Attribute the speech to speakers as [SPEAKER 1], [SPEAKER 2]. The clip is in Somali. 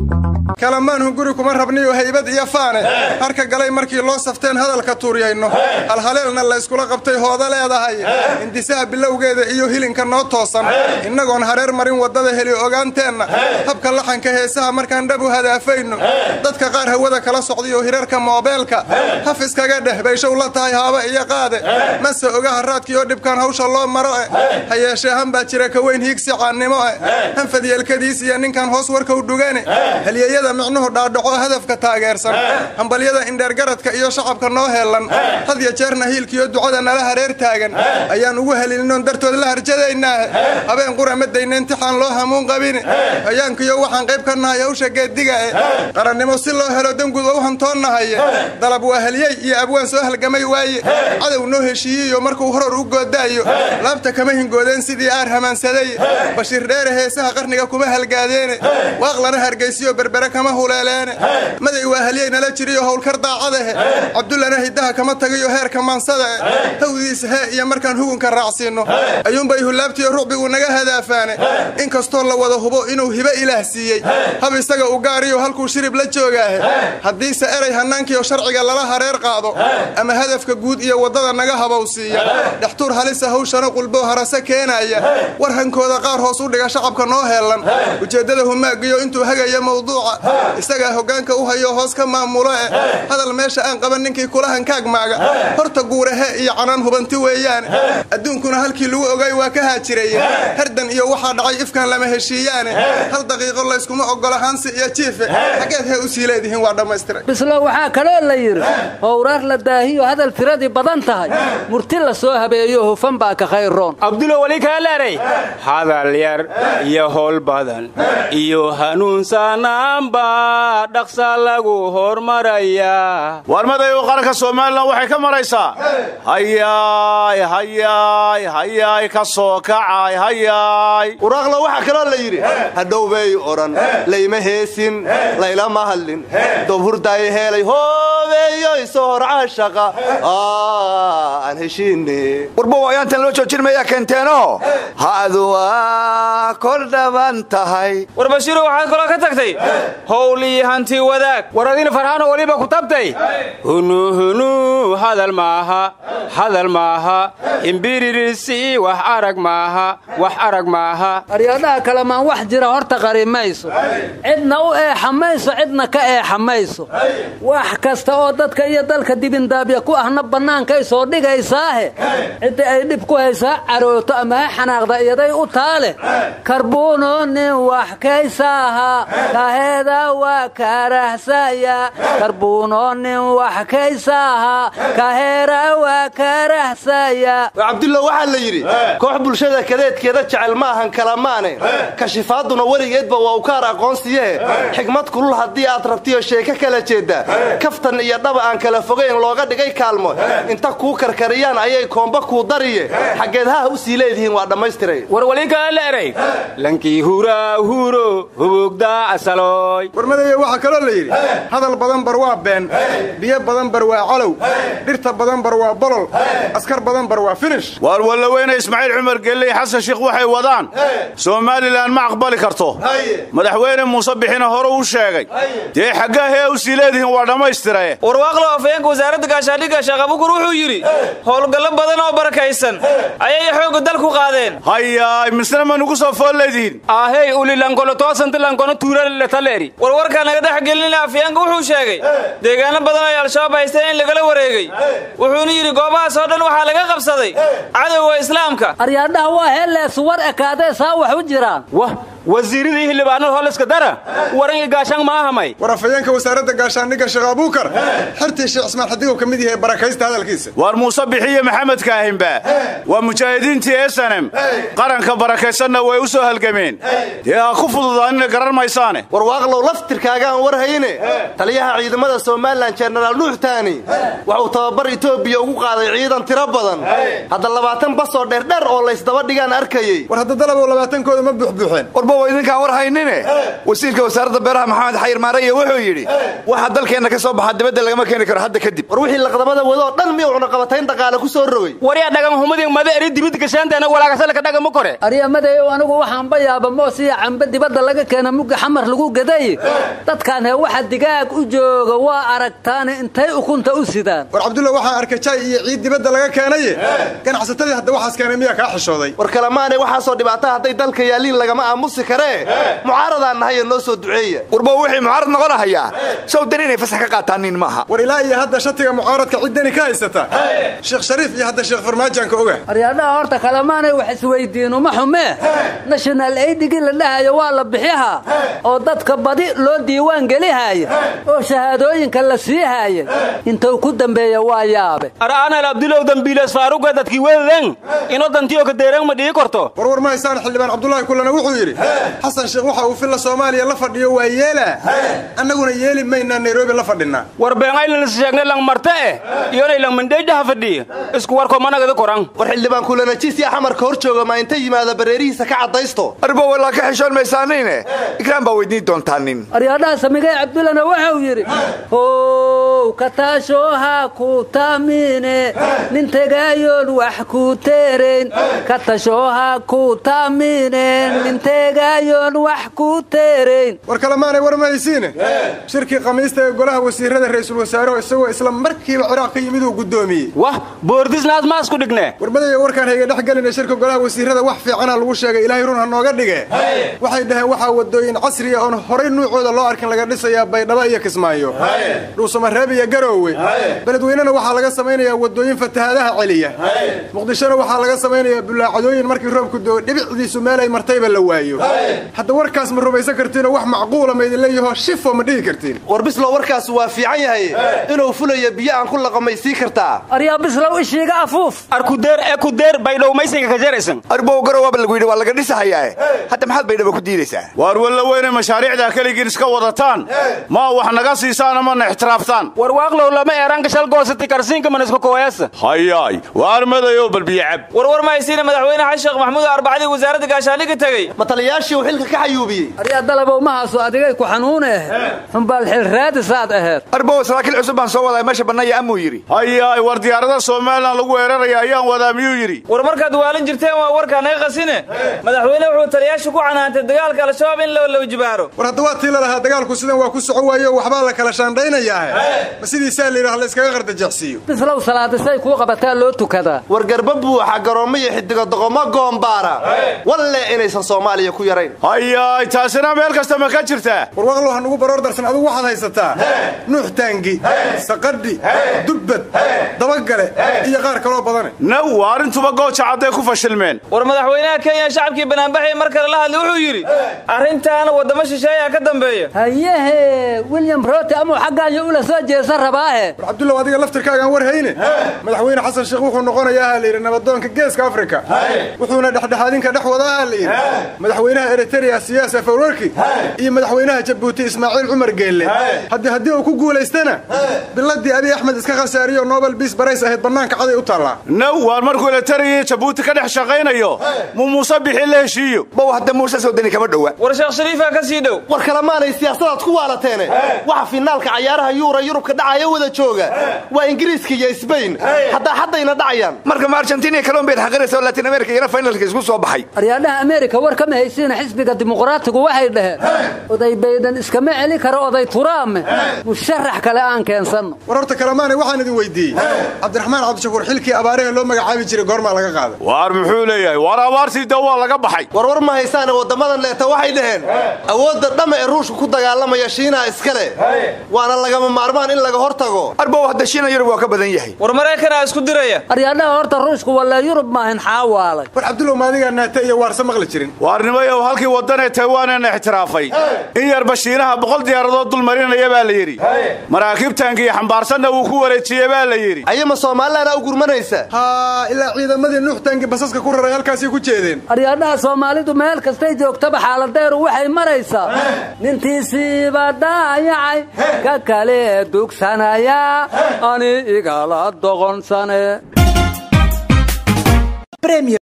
[SPEAKER 1] kalamaanhu guri kuma rabniyo haybad iyo faane harka galay markii loo safteen hadalka tuuryayno halhaleelna layskula qabtay hooda leedahay hindisaha bilowgeeda iyo hilinka noo toosan innagoon hareer marin waddada heli ogaanteenna habka laxanka heesaha markaan dhab u hadaafayno dadka qaar hawada kala socdayo hirarka moobeelka haf iskaga dheh bayshow la tahay haaba iyo qaade mase oga haraadkii oo dhibkaan hawsha loo maro eh ha yeeshee han baa jira ka weyn hiigsi caannimo eh hanfad yeelkadiis iyo ninkan hoos warka u dhugane halyeyada micnuhu dhaadhaco hadafka taageersan hambalyada indheergaradka iyo shacabka noo heellan had ya jeerna hiilkiyo ducada nala hareer taagan ayaan ugu helilinoon dartood la harjadaynaahe habeen qura ma dayna intixaan loo hamuun qabine hayaankiyo waxaan qayb ka nahay hawsha geeddiga eh qarannimo si loo helo danguud ou hantoonnahaye dalab waa halyey iyo abwaan soo halgamay waaye cadow noo heshiiyiyo markuu horor u goodaayo laabta kama hingoodeen sidii aar hamaansaday bashiir dheere heesaha qarniga kuma halgaadeene waaqlana hargaysiyo berbere kama huleeleene maday waa halyey nala jiriyo howlkar daacadahe cabdullana hiddaha kama tagayo heerka maansada eh hawdiisa hee iyo markaan hugunka raacsiinno ayuunbay hulaabtiyo rucbigu naga hadaafaane inkastoo la wada hubo inuu hibe ilaah siiyey hab isaga u gaariyo halkuu shirib la joogaahe haddiise eray hannaankiyo sharciga lala hareer qaado ama hadafka guud iyo waddada naga habowsiiya dhextuur halisa hawshana qulbow harase keenaya war hankooda qaar hoos u dhiga shacabka noo heellan ujeeddada humaagiyo intuu hagaya mawduuca isagaa hoggaanka u hayo hoos ka maamulo eh hadal meesha aan qaban ninkii kula hankaagmaaga horta guurahe iyo canaan hubanti weeyaane adduunkuna halkii lagu ogay waa ka haajiraye herdan iyo waxaa dhacay ifkan lama heshiiyaane hal daqiiqo layskuma oggola hansi iyo jiife xaggeed hee u sii leedihiin waa dhammaystiray
[SPEAKER 2] bislo waxaa kaloo la yidhi howraar la daahiyo hadal tiradii badan tahay murti la soo habeeyo hufan baa ka khayroon
[SPEAKER 3] abdulo weli kaaleeray hadal yar iyo howl badan iyo hanuunsanaanba dhaqsa lagu hormarayaa
[SPEAKER 4] warmaday u qaranka somalilan waxay ka maraysaa hayaay hayaay hayaay ka soo kacay hayaay
[SPEAKER 5] waraaqla waxaa kaloo la yidhi hadhowbay odhan layma heesin laylama hadlin doob hurdaay heelay hoobeeyoy soo horcaa shaqa aan heshiine
[SPEAKER 6] warbow ayaantan loo joojinmayaa keenteeno hadu waa kor dhaban tahay
[SPEAKER 3] war bashiiro waxaad kaloo ka tagtay howlii hanti wadaag war adina farxaano weliba ku tabtay hunuhunu hadal maaha hadal maaha imbiririsi wax arag maaha wax arag maaha
[SPEAKER 2] aryadhaha kalemaan wax jira horta qari mayso cidna u eexa mayso cidna ka eexa mayso wax kasta oo dadka iyo dalka dibindaabya ku ahna bannaankay soo dhigaysaahe cidda ay dhib ku haysaa carooto ama ha xanaaqda iyaday u taale karbuuno nin wax kaysaaha kaheeda waa karahsaya karbuuno nin wax kaysaaha kaheera waa karahsaya
[SPEAKER 5] cabdullo waxaa la yidhi koox bulshada kadeedkeeda jecel ma ahan kalamaane kashifaaduna weligeedba waa ukaar aqoonsiyehe xigmad kulul haddii aad rabtiyo sheeko kala jeedda kaftan iyo dhaba aan kala fogayn looga dhigay kaalmo inta kuu karkariyaan ayay koomba kuu dariye xaggeed haha u sii leedihiin waa dhammaystiray
[SPEAKER 3] war weli kaaleeray lankii huraa huuro hubugdaa asaloy
[SPEAKER 1] warmadaya waxaa kaloo la yidhi hadal badan bar waa been biyo badan bar waa calow dhirta badan bar waa bolol askar badan bar waa finish
[SPEAKER 4] waar wallaweyne ismaaciil cumar gelle iyo xasan shiikh waxay wadaan somalilan ma aqbali karto madaxweyne muuse bixina hore u sheegay dee xaggaa hee u sii leedihiin waa dhammaystirae
[SPEAKER 7] warwaaqlo afayeenka wasaaradda gaashaandhigga sheekh abukur wuxuu yidhi howlgallo badan oo barakaysan ayay xoogga dalku qaadeen
[SPEAKER 4] hayaay misna ma nugu soo fool leedihiin
[SPEAKER 3] ahey ulilankono toosantilankono tuuraletaleri
[SPEAKER 7] warwarkaa naga dhex gelin afayeenka wuxuu sheegay deegaano badan ay al-shabaab haysteen in lagala wareegay wuxuuna yidhi goobahaas oo dhan waxaa laga qabsaday cadowga islaamka
[SPEAKER 2] aryadhaha waa heellees war ekaadee saa wax u jiraan
[SPEAKER 3] wah wasiiradii xildhibaanada holiska dara waran gaashaan ma ahamay
[SPEAKER 1] war afayeenka wasaaradda gaashaandhigga sheekh abuukar xertii sheekh ismaan xadigow ka mid yahay barakaysta hadalkiisa
[SPEAKER 4] waar muuse bixiye maxamed kaahinba waa mujaahidiintii esanem qaranka barakaysanna way u soo halgameen dee ha ku fududaanina garan maysaane
[SPEAKER 5] warwaaqlow laftirkaagaan war hayne taliyaha ciidamada somalilan jenaraal nuux taani waxuu tababar etoobiya ugu qaaday ciidan tiro badan hadda labaatan basoo dheerdheer oo laysdaba dhigaan arkayey
[SPEAKER 1] war hadda dalabow labaatankooda ma buuxbuuxeen
[SPEAKER 6] arbow idinkaan war haynine wasiirka wasaaradda beeraha maxamed xayir maaraya wuxuu yidhi waxa dalkeenna ka soo baxa dibadda lagama keeni karo hadda kadib
[SPEAKER 5] war wixii laqdamada wado oo dhan miyuu cunaqabatayn dhaqaale ku soo rogay
[SPEAKER 3] waryaa dhagan humadin mada eri dibid gashaanteena walaagashalka dhagama kore
[SPEAKER 2] aryamadeyow anigu waxaanba yaaba moos iyo cambe dibadda laga keena mugga xamar lagu gaday dadkaan hee waxa digaag u jooga waa aragtaane intay ukunta u sidaan
[SPEAKER 1] war cabdulla waxaan arkay jay iyo ciid dibadda laga keenaye ganacsatadii hadda waxaas keenay miyaa kaa xishooday
[SPEAKER 5] war kalemaanay waxaasoo dhibaata hadday dalka yaaliin lagama aamusi karee mucaaradaan nahayo noo soo duceeya
[SPEAKER 6] warbow wixii mucaarad noqonahayaa sow dan inay fasax ka qaataanin maaha
[SPEAKER 1] war ilaa iyo hadda shatiga mucaaradka ciddani ka haysata sheekh shariif iyo hadda sheekh farmaajaanka oga
[SPEAKER 2] aryaadhaha horta kalemaanay wax isweydiin uma xumee national aidhigii la dhahayo waa la bixihaa oo dadka badi loo diiwaan gelihaya oo shahaadooyinka la sii haayay intuu ku dambeeya waa yaabe
[SPEAKER 3] ar'aanal abdulow dambiiles faaruga dadkii wedan ino dantiyo ka deeran ma dhigi korto
[SPEAKER 1] warwar ma haysaan xildhibaan cabdulaahi kullana wuxuu yidhi xasan sheekh waxa uu filla soomaaliya la fadhiyo waa yeelaa annaguna yeeli maynaa nairobi la fadhinaa
[SPEAKER 3] war beenaylan sheegne lang marte eh iyonay lang mandheydhaha fadhiya isku warko managada koran
[SPEAKER 5] war xildhibaan kulanajiisiya xamarka hor jooga ma inta yimaada bareerihiisa ka caddaysto
[SPEAKER 6] arbow walaa ka xishoon maysaaniine ikraan baa weydiin doontaa nin
[SPEAKER 2] aryaadhaha samigay cabdullana wuxuu yidhi how kataashooha ku taamine nin tegaayoon wax ku teerayn katashooha ku taamine nin tegaayoon wax ku teerayn
[SPEAKER 1] war kalemaanay war ma haysiine shirkii khamiista ee golaha wasiirada ra'iisul wasaareho isagoo isla markiiba ciraaq ka yimid uu guddoomiyey
[SPEAKER 3] wah boordisnaas maasku dhigne
[SPEAKER 1] warmadaya warkaan hayga dhex gelina shirka golaha wasiirada wax fiicana lagu sheegay ilaahay run ha nooga dhige waxay dhaheen waxaa wadooyin casriya oon horay nuucooda loo arkin laga dhisayaa baydhabo iyo kismaayo dhuusamareeb iyo garoowe beledweynena waxaa laga samaynayaa wadooyin fatahaadaha celiya muqdishona waxaa laga samaynayaa bulaacadooyin markii roobku doo dhibicdiisu meel ay martayba la waayo hadda warkaas ma rumaysan kartiinoo wax macquula ma idin leeyaho shifo ma dhihi kartiin
[SPEAKER 5] war bislow warkaas waa fiican yahay inuu fulayo biyo aan ku laqamay sii kartaa
[SPEAKER 2] aryaa bislow ishiiga afuuf
[SPEAKER 3] arkudeer ee kudeer baydhow maysiga ka jaraysan
[SPEAKER 6] arbow garowaaba lagu yidhi waa laga dhisahayaae hadda maxaad baydhaba ku diidaysaa
[SPEAKER 4] waar walla weyne mashaariicdaa keligiin iska wadataan ma wax naga siisaan amana ixtiraaftaan
[SPEAKER 3] war waaqlow lama eeranka shal goosati karsiinka manasku kooyasa
[SPEAKER 4] hayaay waar madayow balbiyacab
[SPEAKER 7] warwar ma haysiina madaxweyne xasan sheekh maxamuud arbacadii wasaaradda gaashaandhigga tegey
[SPEAKER 5] ma taliyaashii uu xilka ka xayuubiyey
[SPEAKER 2] aryaa dalabow mahaasu adigay ku xanuune xumbaal xil raadisaad aheed
[SPEAKER 6] arbow saraakiil cusub baan soo wadaa meesha bannaya amuu yidhi
[SPEAKER 4] hayaay war diyaarada somalilan lagu weeraraya ayaan wadaa miyuu yidhi
[SPEAKER 7] war markaad waalin jirteen waa warkaa naga qasine madaxweyne wuxuu taliyaasha ku canaantay dagaalka al-shabaab in la lawjibaaro
[SPEAKER 1] war hadda waa tii lalahaa dagaalku sidan waa ku soco waayo waxbaa la kala shaandhaynayaahe ma sidiisaa la yidhaha la iskaga qardajeexsiiyo
[SPEAKER 2] bislow salaadisay kuu qabataa loo tukadaa
[SPEAKER 5] war garba buuxa garoommo iyo xidigo doqomo goombaara walle inaysan soomaaliya ku yarayn
[SPEAKER 4] hayaay taasina meel kasta ma ka jirtaa
[SPEAKER 1] war waqlow ha nugu baroor darsan adugu waxaad haysataa nuux taangi saqadhi dubbad dabagale iyo qaar kaloo badane
[SPEAKER 4] naw arrintuba gooja cadday ku fashilmeen
[SPEAKER 7] war madaxweynaha kenya shacabkii banaanbaxay mar kale la hadlay wuxuu yidhi arrintaana waddamo shisheeyaa ka dambeeya
[SPEAKER 2] hayehe william rote amuu xaggaanyo ula soo jeesa rabaahe
[SPEAKER 1] war cabdullaw adiga laftirkaagaan war hayne madaxweyne xasan sheekh wuxuu noqonayaa ha layidhi nabadoonka geeska afrika wuxuuna dhexdhexaadinka dhex wadaa ha layidhi madaxweynaha eritrea siyaas afawarki iyo madaxweynaha jabuuti ismaaciil cumar geelle haddii haddii uu ku guulaystana biladii abiy axmed iska khasaariyo nobel biis barays ahayd bannaanka caday u taallaa
[SPEAKER 4] naw waar markuu eletariya jabuuti ka dhex shaqaynayo muu muuse bixi la heshiiyo
[SPEAKER 6] bow hadda muuse sowdani kama dhowa
[SPEAKER 7] war sheekh shariifaa ka sii dhow
[SPEAKER 5] war kalemaanay siyaasadaad ku waalateene waxa finaalka cayaaraha yuura yurubka dhacaya wada jooga waa ingiriiska iyo sbain haddaa haddayna dhacayaan
[SPEAKER 6] marka ma argentina iyo colombiya xaqiraysa oo latin america iyana finalka isku soo baxay
[SPEAKER 2] aryaadhaha ameerika war kama haysiina xisbiga dimuqraatigu waxay dhaheen oday baydan iskama celi karo oday turaame musharax kale aan keensanno
[SPEAKER 1] war horta kalemaanay waxaan idin weydiiyey cabdiraxmaan cabdishakuur xilkii abaaraha loo magacaabi jiray goormaa laga qaaday
[SPEAKER 4] waar muxuu leeyahay waar abaartii da waa laga baxay
[SPEAKER 5] warwar ma haysaane waddamadan leeta waxay dhaheen awoodda dhamma ee ruushka ku dagaalamaya shiinaha iskale waana lagama maarmaan in laga hor tago
[SPEAKER 6] arbow hadda shiina yurub waa ka badan yahay
[SPEAKER 7] war maraykanaa isku diraya
[SPEAKER 2] aryaadhaha horta ruushku wallee yurub maahin xaawaalay
[SPEAKER 1] war cabdullow maadigaa naata iyo waarse maqli jirin
[SPEAKER 4] waarnimayow halkii waddanee taywaanena ixtiraafay in yarba shiinaha boqol diyaaradood dul marinaya baa la yidhi maraakiibtaankiiyo xambaarsanna wuu ku wareejiye baa la yidhi
[SPEAKER 5] ayama soomaalilana u gurmanaysa
[SPEAKER 1] haa ilaa ciidamadii nuuxtaangi basaska ku raray halkaasay ku jeedeen
[SPEAKER 2] aryaadhaha soomaalidu meel kastay joogtaba xaaladeeru waxay maraysaa nintiisiiba daayacay ka kale dugsanaya ani igala doqonsane